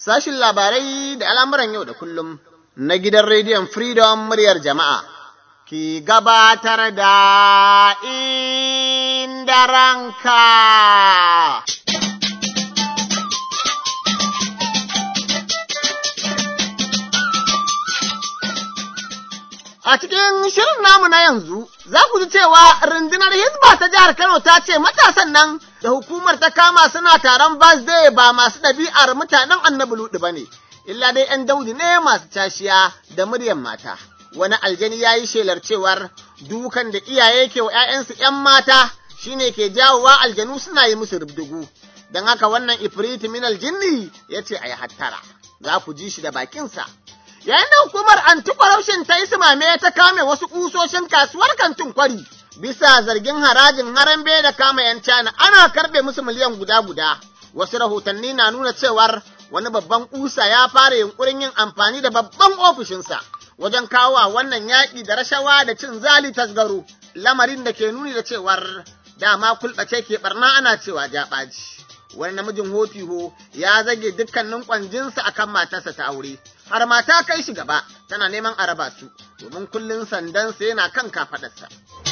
sashin labarai da al'amuran yau da kullum na gidan rediyon Freedom muryar jama'a, ki gabatar da inda ranka. A cikin shirin namu na yanzu, za ku ji cewa rundunar Hizba ta jihar Kano ta ce matasan nan da hukumar ta kama suna taron birthday ba masu ɗabi'ar mutanen annabi luɗu ba ne, illa dai ‘yan daudi ne masu cashiya da muryan mata. Wani aljani ya yi shelar cewar dukan da iyaye ke wa ‘ya'yansu ‘yan mata shine ke jawowa aljanu suna yi musu rubdugu. Don haka wannan ifriti min aljinni ya ce a yi hattara, za ku ji shi da bakinsa. Yayin da hukumar anti-corruption ta yi simame ta kame wasu ƙusoshin kasuwar kantin kwari, bisa zargin harajin harambe da kama ‘yan cana ana karɓe musu miliyan guda-guda. Wasu rahotanni na nuna cewar wani babban ƙusa ya fara yunƙurin yin amfani da babban ofishinsa wajen kawo wa wannan yaƙi da rashawa da cin zali tasgaro, lamarin da ke nuni da cewar dama kulɓace ke ɓarna ana cewa jaɓaji. Wani namijin hotiho ya zage dukkanin ƙwanjinsa akan matarsa ta aure. har mata kai shi gaba tana neman a raba su domin kullum sandansa yana kan kafaɗarsa.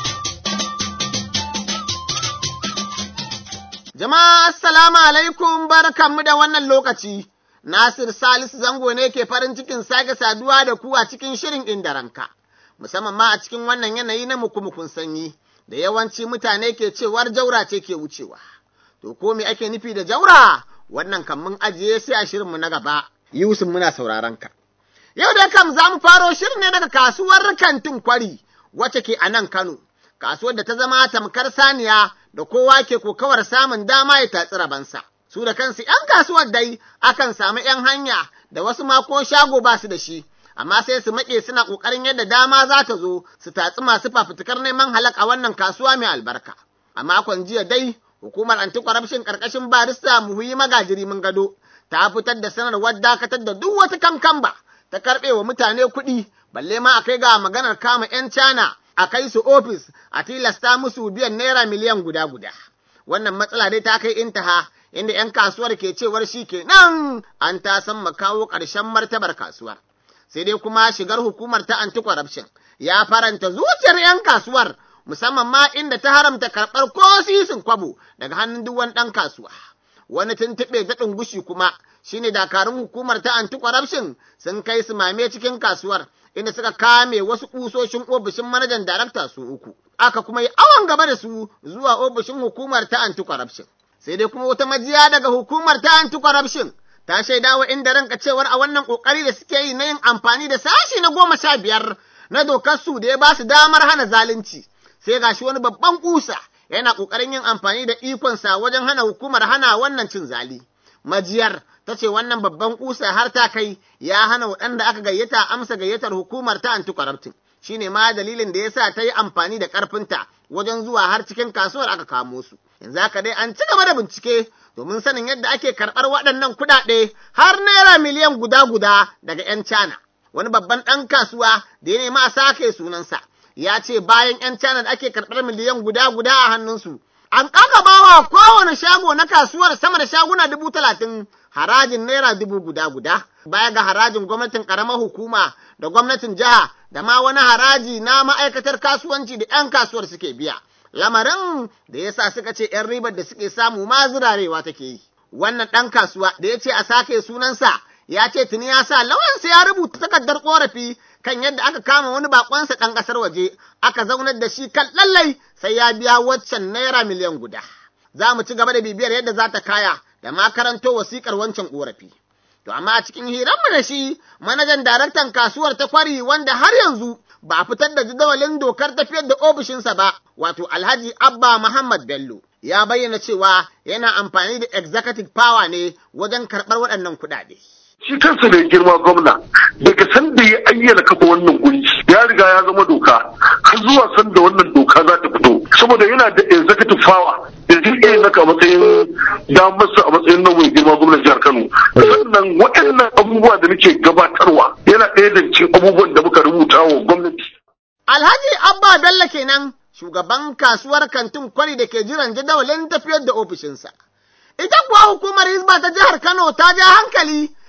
Jama'a assalamu alaikum barkanmu da wannan lokaci. Nasir Salisu zango ne ke farin cikin sake saduwa da ku a cikin shirin inda ranka, musamman ma a cikin wannan yanayi na mukumukun sanyi, da yawanci mutane ke cewar jaura ce ke wucewa. To ko me ake nufi da jaura? Wannan kan mun ajiye sai a shirinmu na gaba. Yusuf muna sauraron ka. Yau da kam za mu faro shirin ne daga kasuwar kantin kwari wacce ke a nan Kano, kasuwar da ta zama tamkar saniya da kowa ke kokawar samun dama ya tatsi rabansa. Su da kansu ‘yan kasuwar dai akan samu ‘yan hanya da wasu ma ko shago ba su da shi, amma sai su maƙe suna ƙoƙarin yadda dama za ta zo su tatsi masu fafutukar neman halak a wannan kasuwa mai albarka. A makon jiya dai, hukumar anti-corruption ƙarƙashin barista muhuyi magajiri mun gado ta fitar da sanarwar dakatar da duk wata kankamba ta karɓe wa mutane kuɗi, balle ma a kai ga maganar kama ‘yan cana a kai su ofis a tilasta musu biyan naira miliyan guda guda. Wannan matsala dai ta kai intaha inda ‘yan kasuwar ke cewar shi ke nan an ta san makawo ƙarshen martabar kasuwar. Sai dai kuma shigar hukumar ta anti-corruption ya faranta zuciyar ‘yan kasuwar musamman ma inda ta haramta karɓar ko sisin kwabo daga hannun duk wani ɗan kasuwa. wani tuntuɓe daɗin gushi kuma shine dakarun hukumar ta anti-corruption sun kai su mame cikin kasuwar inda suka kame wasu ƙusoshin ofishin manajan darakta su uku. Aka kuma yi awon gaba da su zuwa ofishin hukumar ta anti-corruption. Sai dai kuma wata majiya daga hukumar ta anti-corruption ta shaida wa inda ranka cewar a wannan ƙoƙari da suke yi na yin amfani da sashi na goma sha biyar na dokar su da ya ba su damar hana zalunci. Sai gashi wani babban ƙusa yana ƙoƙarin yin amfani da ikonsa wajen hana hukumar hana wannan cin zali. Majiyar ta ce wannan babban ƙusa har ta kai ya hana waɗanda aka gayyata amsa gayyatar hukumar ta anti-corrupting. Shi ne ma dalilin da ya sa ta yi amfani da ƙarfinta wajen zuwa har cikin kasuwar aka kamo su. Yanzu haka dai an ci gaba da bincike domin sanin yadda ake karɓar waɗannan kuɗaɗe har naira miliyan guda-guda daga 'yan Cana. Wani babban ɗan kasuwa da ya nemi a sake sunansa. ya ce bayan ‘yan China da ake karɓar miliyan guda guda a hannunsu, an bawa kowane shago na kasuwar sama da shaguna dubu talatin harajin naira dubu guda guda, baya ga harajin gwamnatin ƙaramar hukuma da gwamnatin jiha da ma wani haraji na ma'aikatar kasuwanci da ‘yan kasuwar suke biya. Lamarin da ya sa suka ce ‘yan ribar da suke samu ma zirarewa take yi. Wannan ɗan kasuwa da ya ce a sake sunansa ya ce tuni ya sa lawansa ya rubuta takardar ƙorafi kan yadda aka kama wani bakonsa ɗan ƙasar waje aka zaunar da shi kan lallai sai ya biya waccan naira miliyan guda. Za mu ci gaba da bibiyar yadda za ta kaya da ma karanto wasiƙar wancan ƙorafi. To amma a cikin hiranmu da shi manajan daraktan kasuwar ta kwari wanda har yanzu ba a fitar da jadawalin dokar tafiyar da ofishinsa ba wato Alhaji Abba Muhammad Bello. Ya bayyana cewa yana amfani da executive power ne wajen karɓar waɗannan kuɗaɗe. shi kansa mai girma gwamna daga sanda ya ayyana kafa wannan guri ya riga ya zama doka har zuwa sanda wannan doka za ta fito saboda yana da executive power da zai iya naka a matsayin damarsa a matsayin nan mai girma gwamnan jihar Kano sannan waɗannan abubuwa da nake gabatarwa yana ɗaya da cikin abubuwan da muka rubuta wa gwamnati Alhaji Abba Bello kenan shugaban kasuwar kantin kwari da ke jiran jadawalin tafiyar da ofishinsa. Ita kuwa hukumar Hizba ta jihar Kano ta ja hankali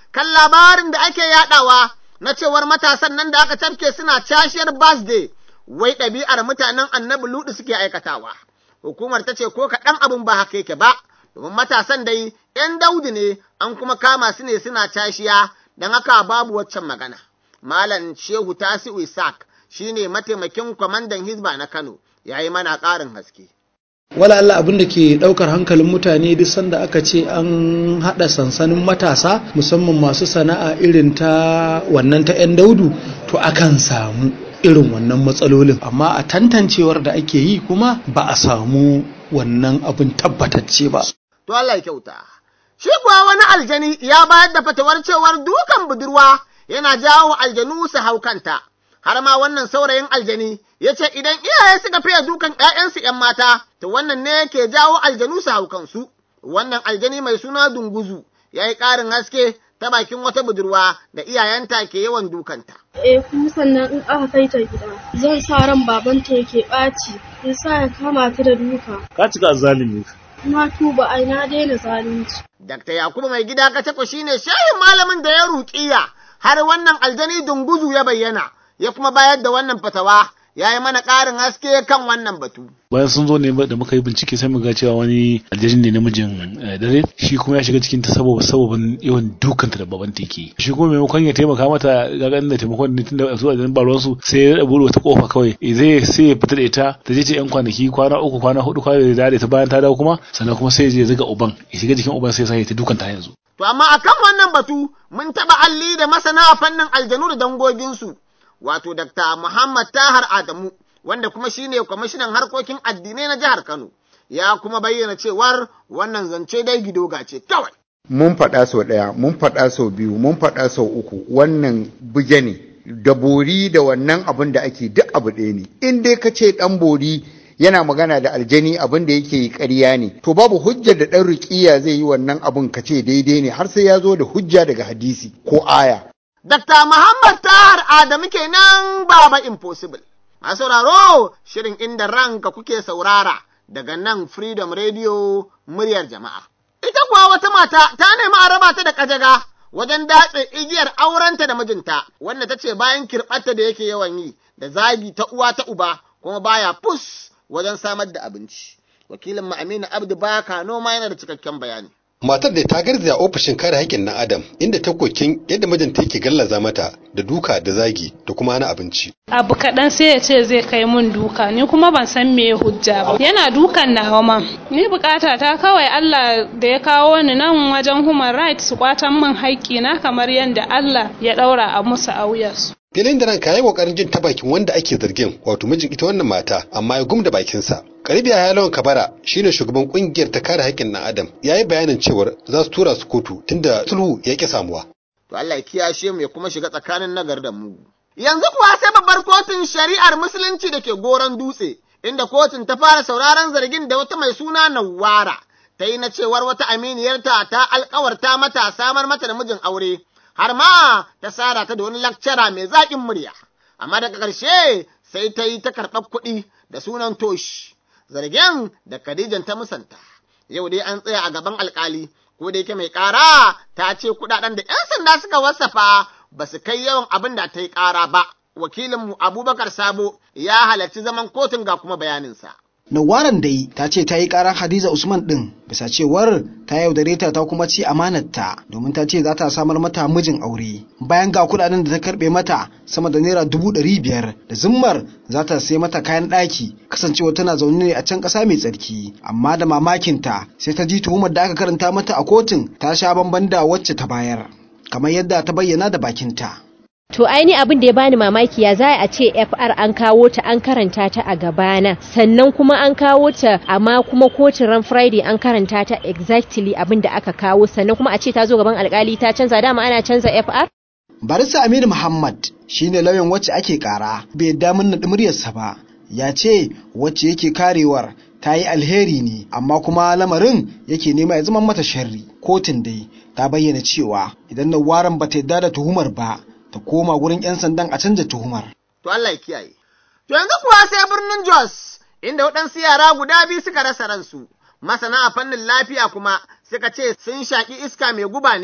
kan labarin da ake yaɗawa na cewar matasan nan da aka tafke suna cashiyar birthday wai ɗabi'ar mutanen annabi ludu suke aikatawa. Hukumar ta ce ko kaɗan abin ba haka yake ba, domin matasan dai ‘yan daudi ne an kuma kama su ne suna cashiya don haka babu waccan magana. Malam Shehu Tasi'u Isaac shi ne mataimakin kwamandan Hizba na Kano, ya yi mana ƙarin haske. wala Allah abin da ke daukar hankalin mutane duk sanda aka ce an hada sansanin matasa musamman masu sana'a irin ta wannan ta 'yan daudu to akan samu irin wannan matsalolin amma a tantancewar da ake yi kuma ba a samu wannan abin tabbatacce ba To Allah ya kyauta. Shi kuwa wani aljani ya bayar da fatawar cewar dukan budurwa yana jawo aljanu su hau kanta. Har ma wannan saurayin aljani ya ce idan iyaye suka fiye dukan ‘ya'yansu ‘yan mata, to wannan ne ke jawo aljanu su hau kansu. Wannan aljani mai suna dunguzu ya yi ƙarin haske ta bakin wata budurwa da iyayenta ke yawan dukanta. Eh kuma sannan in aka kai ta gida zan sa ran babanta yake ɓaci in sa ya kama ta da duka. Ka cika zalimi. Na tuba ai na daina zalunci. Dakta Yakubu mai gida Kacako shi ne shehin malamin da ya ruƙiya har wannan aljani dunguzu ya bayyana, ya kuma bayar da wannan fatawa, ya yi mana ƙarin haske kan wannan batu. Bayan sun zo ne da muka yi bincike sai muga cewa wani aljani ne namijin dare shi kuma ya shiga cikin ta saboda sababin yawan dukanta da baban ta yake. Shi kuma maimakon ya taimaka mata ga ganin da taimakon ne tunda su aljani ba ruwansu sai ya bude wata kofa kawai zai sai ya fita da ita ta je ta yan kwanaki kwana uku kwana hudu kwana da da ta bayan ta dawo kuma sannan kuma sai ya je zuga uban ya shiga jikin uban sai ya ta dukanta yanzu. To amma akan wannan batu mun taɓa alli da masana a fannin aljanu da dangoginsu, wato Dr. Muhammad Tahar Adamu, wanda kuma shi ne kwamishinan harkokin addinai na jihar Kano, ya kuma bayyana cewar wannan zance dai gidoga ce kawai. Mun faɗa sau ɗaya, mun faɗa sau biyu, mun faɗa sau uku, wannan buge ne, da bori da wannan abin da ake duk abu ɗaya ne. In dai ka ce ɗan bori yana magana da aljani abin da yake yi ƙarya ne to babu hujjar da ɗan ruƙiya zai yi wannan abin ka ce daidai ne har sai ya zo da hujja daga hadisi ko aya Dr. Muhammad Tahar Adamu kenan Baba Impossible. A sauraro shirin inda ranka kuke saurara daga nan Freedom Radio muryar jama'a. Ita kuwa wata mata ta nemi a raba ta da kajaga wajen datse igiyar aurenta da mijinta, wanda ta ce bayan kirɓarta da yake yawan yi da zagi ta uwa ta uba kuma baya fus wajen samar da abinci. Wakilin mu Aminu Abdu Baka noma yana da cikakken bayani. Matar da ta garzaya ofishin kare haƙƙin na Adam inda ta kokin yadda mijinta yake gallaza mata da duka da zagi da kuma hana abinci. Abu kaɗan sai ya ce zai kai mun duka ni kuma ban san me hujja ba. Yana dukan nawa ma. Ni bukata ta kawai Allah da ya kawo ni nan wajen human rights su kwatan min haƙƙi na kamar yadda Allah ya ɗaura a musu a wuyarsu. filin da ranka yi kokarin jin ta bakin wanda ake zargin wato mijin ita wannan mata amma ya gumda bakinsa karibiya ya lawan kabara shine shugaban kungiyar ta kare haƙƙin na adam ya yi bayanin cewar za su tura su kotu tunda sulhu ya ƙi samuwa To Allah ya kiyashe mu ya kuma shiga tsakanin nagar da mu. Yanzu kuwa sai babbar kotun shari'ar musulunci da ke goron dutse inda kotun ta fara sauraron zargin da wata mai suna Nawara ta yi na cewar wata aminiyarta ta alkawarta mata samar mata da mijin aure har ma ta sara ta da wani lakcara mai zaƙin murya, amma daga ƙarshe sai ta yi ta karɓar kuɗi da sunan toshi, zargen da Khadijan ta musanta. Yau dai an tsaya a gaban alƙali, ko da yake mai ƙara ta ce kuɗaɗen da ‘yan sanda suka wasafa ba su kai yawan abin da ta yi ƙara ba. Wakilinmu Abubakar Sabo ya halarci zaman kotun ga kuma bayaninsa. Nawaran dai ta ce ta yi karar Hadiza Usman ɗin bisa cewar ta yaudare ta ta kuma ci amanarta domin ta ce za ta samar mata mijin aure. Bayan ga kuɗaɗen da ta karɓe mata sama da naira dubu ɗari biyar da zimmar za ta sai mata kayan ɗaki kasancewa tana zaune ne a can ƙasa mai tsarki. Amma da mamakinta sai ta ji tuhumar da aka karanta mata a kotun ta sha bamban da wacce ta bayar. Kamar yadda ta bayyana da bakinta. To aini abin da ya bani mamaki ya za a ce FR an kawo ta an karanta ta a gabana sannan kuma an kawo ta amma kuma kotun ran Friday an karanta ta exactly abin da aka kawo sannan kuma a ce ta zo gaban alkali ta canza dama ana canza FR? Barista Aminu Muhammad shine lauyan wacce ake kara bai yadda mun naɗi muryarsa ba ya ce wacce yake karewar ta yi alheri ne amma kuma lamarin yake nema ya zama mata sharri kotun dai ta bayyana cewa idan waran ba ta yadda da tuhumar ba ta koma wurin 'yan sandan a canza tuhumar. To Allah ya kiyaye. To yanzu kuwa sai birnin Jos, inda waɗansu yara guda biyu suka rasa ransu. Masana a fannin lafiya kuma suka ce sun shaƙi iska mai guba ne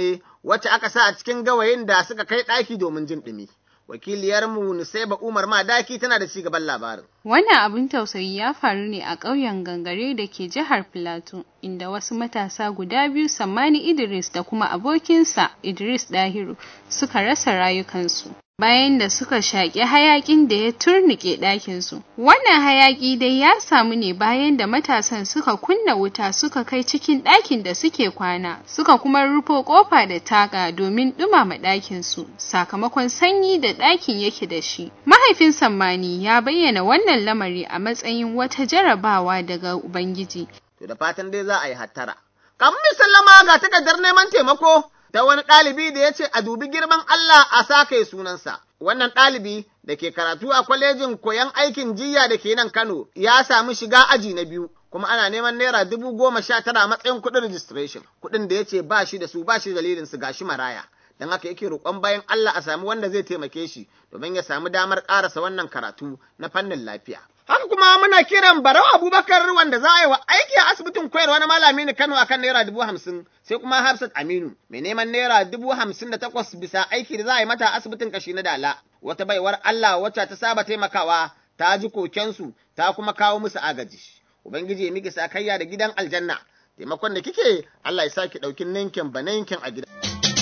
wacce aka sa a cikin gawayin da suka kai ɗaki domin jin ɗumi. Wakiliyarmu Nusaiba Umar Madaki tana da cigaban labarin. Wannan abin tausayi ya faru ne a ƙauyen Gangare da ke jihar Filato, inda wasu matasa guda biyu Sammani Idris da kuma abokinsa Idris Dahiru suka rasa rayukansu. Bayan da suka shaƙi hayaƙin da ya turnike ɗakinsu. Wannan hayaƙi dai ya samu ne bayan da matasan suka kunna wuta suka kai cikin ɗakin da suke kwana, suka kuma rufo ƙofa da taga domin ɗumama ɗakinsu, sakamakon sanyi da ɗakin yake da shi. Mahaifin Sammani ya bayyana wannan lamari a matsayin wata jarabawa daga Ubangiji. To da fatan dai za a yi hattara. Kamun sallama ga takardar neman taimako ta wani ɗalibi da ya ce a dubi girman Allah a sake sunansa. Wannan ɗalibi da ke karatu a kwalejin koyon aikin jiya da ke nan Kano ya samu shiga aji na biyu. kuma ana neman naira dubu goma sha tara a matsayin kuɗin registration kuɗin da ya ce ba shi da su ba shi dalilin su gashi maraya don haka yake roƙon bayan Allah a sami wanda zai taimake shi domin ya samu damar ƙarasa wannan karatu na fannin lafiya. Haka kuma muna kiran Barau Abubakar wanda za a yi wa aiki a asibitin koyarwa na malami na Kano akan naira dubu hamsin sai kuma Hafsat Aminu mai neman naira dubu hamsin da takwas bisa aiki da za a yi mata asibitin kashi na Dala. Wata baiwar Allah wacce ta saba taimakawa ta ji kokensu ta kuma kawo musu agaji. Ubangiji ya miki sakayya da gidan aljanna. Taimakon da kike Allah ya sake ɗaukin ninkin ba ninkin a gida.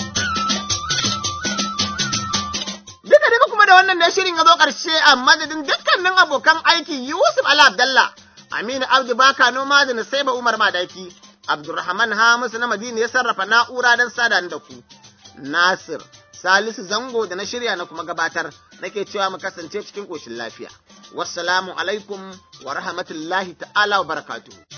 Duka duka kuma da wannan ne shirin ya zo ƙarshe a madadin dukkanin abokan aiki Yusuf Ali Abdallah, Aminu Abdu Baka Noma da Nasaiba Umar Madaki, Abdulrahman Hamisu na Madina ya sarrafa na'ura don sada da ku. Nasir Salisu Zango da na shirya na kuma gabatar nake cewa mu kasance cikin ƙoshin lafiya. Wassalamu alaikum wa rahmatullahi ta'ala wa barakatuhu.